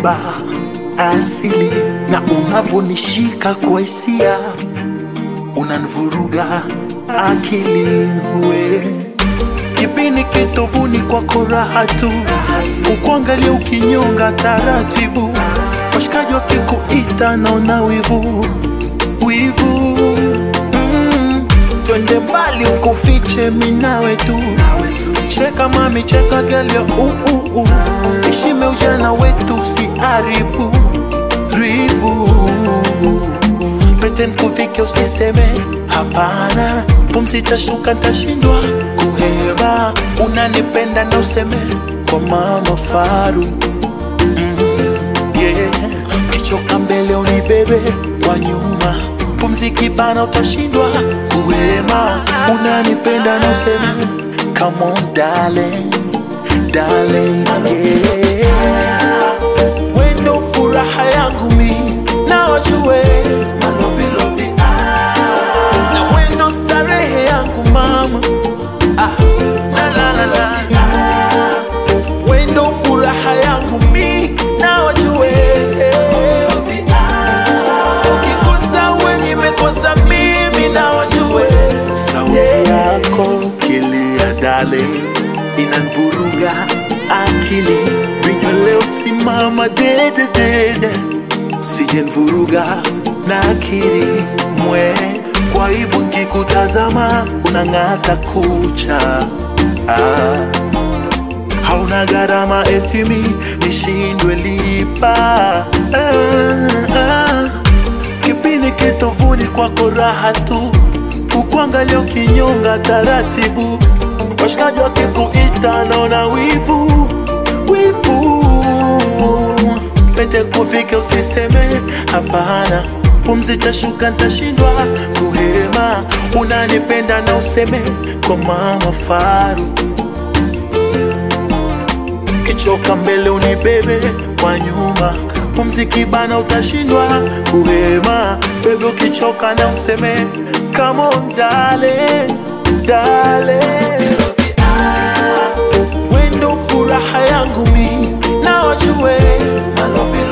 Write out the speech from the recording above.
umebeba asili na unavonishika kwa hisia unanivuruga akili we kipini kitovuni kwako raha tu ukuangalia ukinyonga taratibu washikaji wakikuita naona wivu wivu mm. twende mbali ukufiche minawe tu cheka mami cheka gelyo uh, uh, uh. ishime ujana wetu usiharibu ribu pete nkufike usiseme hapana pumzi tashuka ntashindwa kuhema unanipenda na useme kwa mama faru mm, yeah. kichoka mbele unibebe kwa nyuma pumzi kibana utashindwa kuhema unanipenda na useme come on darling darling yeah wendo furaha yangu mi na wajue malovilovi ah. na wendo starehe yangu mama ah. la, la, la, la. Ah. wendo furaha yangu mi na wajue ukikosa we nimekosa mimi na wajue sauti yako kilia dale inanvuruga akili vinywa leo simama dededede sijenvuruga na akili mwe kwa ibu nkikutazama unang'ata kucha ah. hauna gharama etimi nishindwe lipa ah, ah. kipindi kitovuni kwako raha tu ukuangalia ukinyonga taratibu washikaji wakikuita naona wivu wivu pete kufike usiseme hapana pumzi tashuka ntashindwa kuhema unanipenda na useme kwa mama faru kichoka mbele unibebe kwa nyuma pumzi kibana utashindwa kuhema bebe ukichoka na useme come on darling, darling. wendo furaha yangu mi na wajue